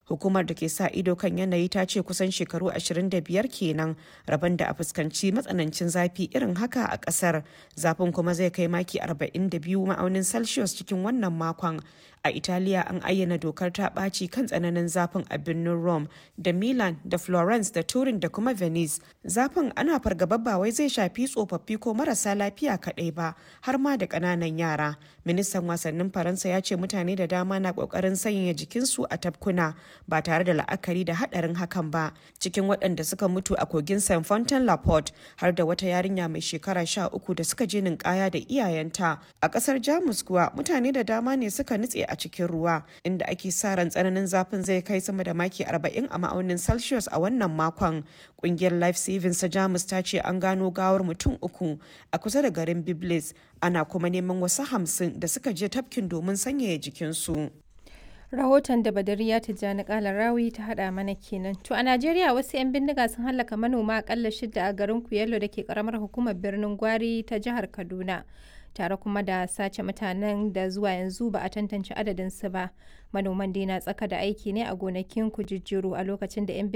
hukumar da ke sa ido kan yanayi ta ce kusan shekaru 25 kenan rabon da a fuskanci matsanancin zafi irin haka a kasar zafin kuma zai kai maki 42 ma'aunin celsius cikin wannan makon a italiya an ayyana dokar ta ɓaci kan tsananin zafin a birnin rome da milan da florence da turin da kuma venice zafin ana fargaba ba wai zai shafi tsofaffi ko marasa lafiya kaɗai ba har ma da ƙananan yara ministan wasannin faransa ya ce mutane da dama na ƙoƙarin sanya jikinsu a tafkuna ba tare da la'akari da haɗarin hakan ba cikin waɗanda suka mutu a kogin saint fontaine la porte har da wata yarinya mai shekara sha uku da suka je ninkaya da iyayenta a ƙasar jamus kuwa mutane da dama ne suka nutse a cikin ruwa inda ake sa ran tsananin zafin zai kai sama da maki 40 a ma'aunin celsius a wannan makon kungiyar life savings ta jamus ta ce an gano gawar mutum uku a kusa da garin biblis ana kuma neman wasu hamsin da suka je tafkin domin sanyaya jikinsu rahoton da badariya tijjani kala rawi ta hada mana kenan to a najeriya wasu 'yan bindiga sun hallaka manoma akalla shida a garin kuyello da ke karamar hukumar birnin gwari ta jihar kaduna tare kuma da sace mutanen da zuwa yanzu ba a tantance adadinsu ba manoman dai na tsaka da aiki ne a gonakin kujijjiru a lokacin da 'yan